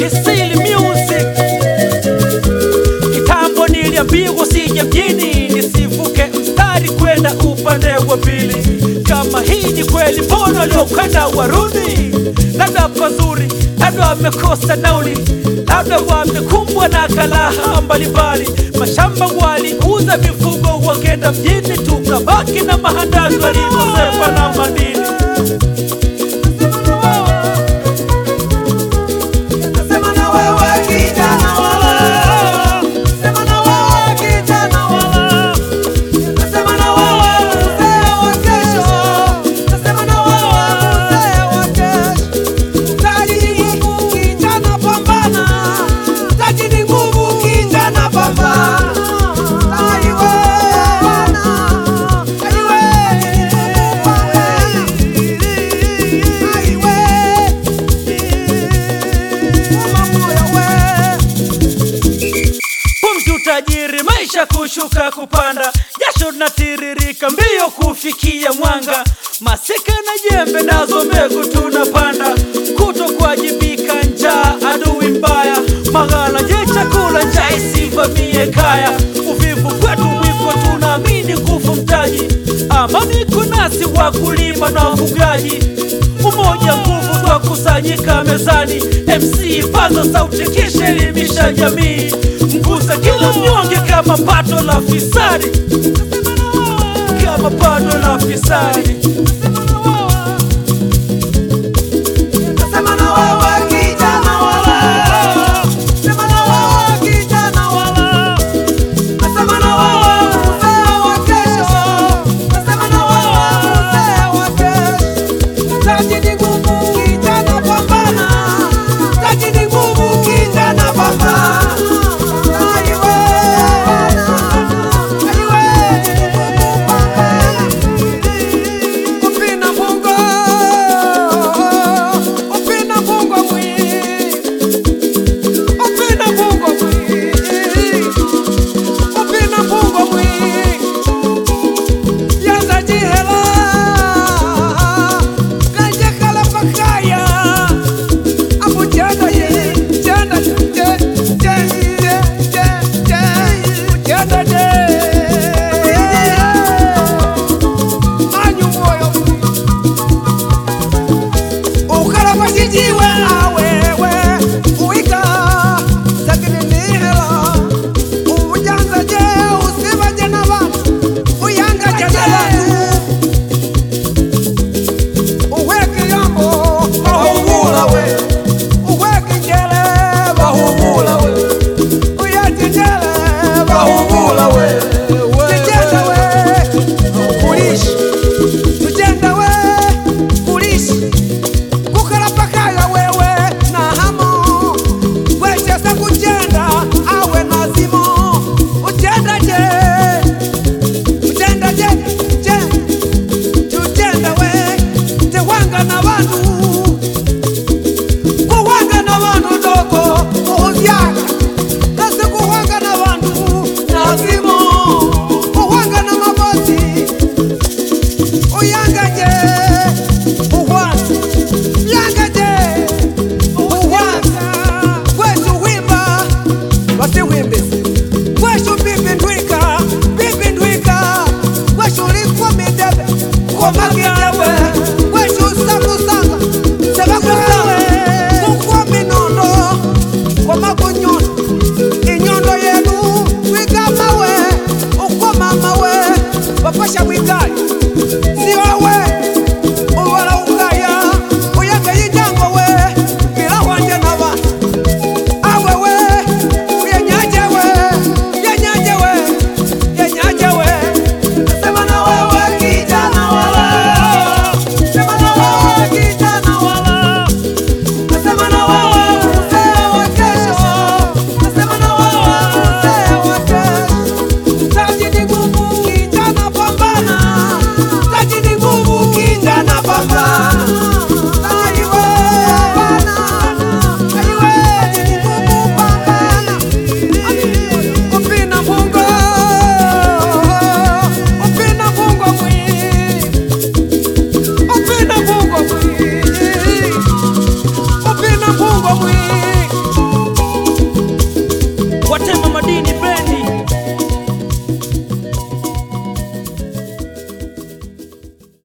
Kisili Music. Kitambo niliambiwa usije mjini nisivuke mstari kwenda upande wa pili. Kama hii ni kweli, mbona waliokwenda warudi? Labda pazuri, labda wamekosa nauli, labda wamekumbwa na kalaha mbalimbali. Mashamba waliuza mifugo, wakenda mjini, tukabaki na mahandazi walimosepa na madini. Sema na wewe kijana wala, sema na wewe kijana wala, sema na wewe mzee wa kesho, sema na wewe mzee wa kesho. Taji ni nguvu kijana, pambana. Taji ni nguvu kijana, pambana. Aiwe, aiwe, aiwe. Pumzi utajiri, maisha kushuka kupanda, jasho linatiririka mbio kufikia mwanga. Masika na jembe nazo mbegu tunapanda, kuto kuwajibika, njaa adui mbaya, maghala je chakula, njaa isivamie kaya. Uvivu kwetu mwiko, tunaamini nguvu mtaji, amani kunasi wakulima na wafugaji umoja nguvu kwa kusanyika mezani. MC paza sauti kisha elimisha jamii, mgusa kila mnyonge kama pato la fisadi, kama pato la fisadi. Sema na wewe kijana wala, sema na wewe kijana wala, sema na wewe mzee wa kesho, sema na wewe mzee wa kesho. Taji ni